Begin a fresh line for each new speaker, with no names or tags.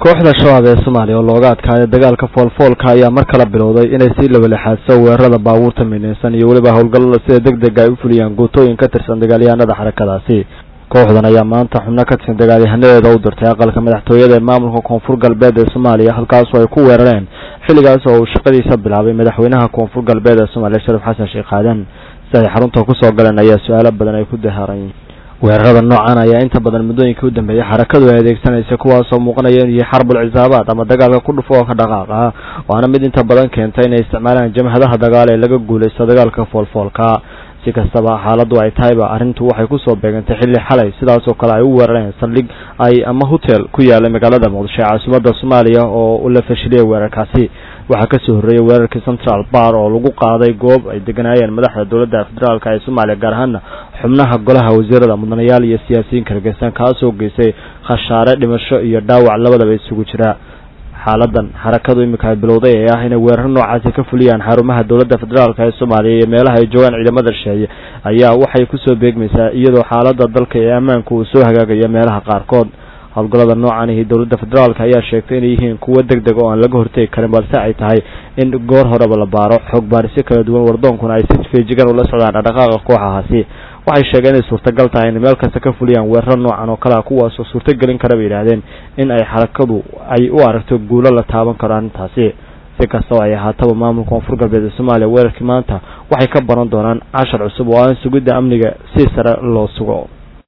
kooxda shabaab ee soomaaliya oo looga adkaaday dagaalka foolfoolka ayaa mar kale bilowday inay sii labalexaadso weerarada baabuurta midnaysan iyo weliba howlgallada sida deg dega ay u fuliyaan guutooyin ka tirsan dagaalyahanada xarakadaasi kooxdan ayaa maanta xubno ka tirsan dagaalyahanadeeda u dirtay aqalka madaxtooyada ee maamulka koonfur galbeed ee soomaaliya halkaasoo ay ku weerareen xilligaas oo uu shaqadiisa bilaabay madaxweynaha koonfur galbeed ee soomaaliya sharif xasan sheekh aadan si ay xarunta kusoo galeen ayaa su-aalo badan ay ku dahaaran weerarada noocan ayaa inta badan muddooyinkii u dambeeyay xarakadu ay adeegsanaysa kuwaasoo muuqanaya inuu yahay xarbul cisaabaad ama dagaalka ku dhufo oo ka dhaqaaq ah waana mid inta badan keenta inay isticmaalaan jamhadaha dagaal ee laga guulaysto dagaalka foolfoolka si kastaba xaaladdu ay tahayba arrintu waxay kusoo beegantay xilli xalay sidaasoo kale ay u weerareen saldhig ay ama hotel ku yaalay magaalada muqdisho ee caasimadda soomaaliya oo la fashiliyay weerarkaasi waxaa kasoo horreeyay weerarkii central bar oo lagu qaaday goob ay deganaayeen madaxda dowladda federaalk ee soomaaliya gaar ahaana xubnaha golaha wasiirada mudanayaal iyo siyaasiyiin kalgeysan kaasoo geystay khashaare dhimasho iyo dhaawac labadaba isugu jira xaaladan xarakadu iminka ay bilowday ee ah inay weerar noocaasi ka fuliyaan xarumaha dowladda federaalk ee soomaaliya iyo meelaha ay joogaan ciidamada shisheeye ayaa waxay kusoo beegmaysaa iyadoo xaalada dalka ee ammaanka uu soo hagaagayo meelaha qaarkood howlgallada noocan ahi dowladda federaalk ayaa sheegtay inay yihiin kuwo deg deg oo aan laga hortegi karin balse ay tahay in goor horeba la baaro xoog baarisyo kala duwan wardoonkuna ay si feejigan ula socdaan dhaqdhaqaaqa kooxahaasi waxay sheegeen inay suurtagal tahay inay meel kasta ka fuliyaan weeraro noocan oo kale a kuwaasoo suurtagelin kara bay yidhaahdeen in ay xarakadu ay u aragto guulo la taaban karo arrintaasi si kastaba ay ahaataba maamulka koonfur galbeed ee soomaaliya weerarkii maanta waxay ka baran doonaan cashar cusub oo aan sugidda amniga si sare loo sugo